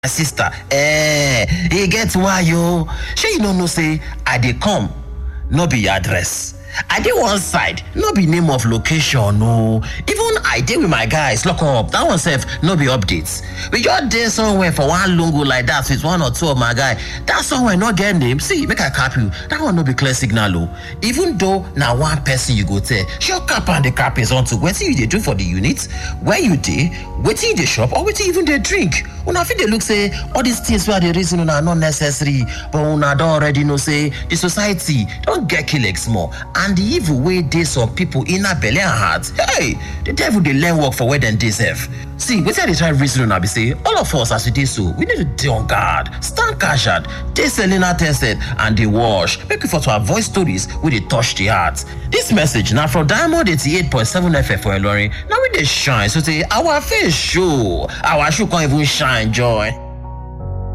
my sister eh e get why o shey you no know say i dey come no be address i dey one side no be name of location o even i dey with my guys lock up that one sef no be update we just dey somewhere for one lungu like that with one or two of my guy that somewhere no get name see make i cap you that one no be clear signal o even though na one person you go tell sure cap and the cap is unto wetin you dey do for the unit where you dey wetin you dey chop or wetin you even dey drink una fit dey look say all these things wey i dey reason una no necessary but una don already know say the society don get kleg small and the evil wey dey some people inner belle and heart hey the devil dey learn work for where dem dey sef see wetin i dey try reason una be say all of us as we dey so we need to dey on guard stand casual dey selena tested and dey wash make we for to avoid stories wey dey touch the heart dis message na from diamond 88.7 fm for ilorin na we dey shine so say our face show our shoe come even shine joy.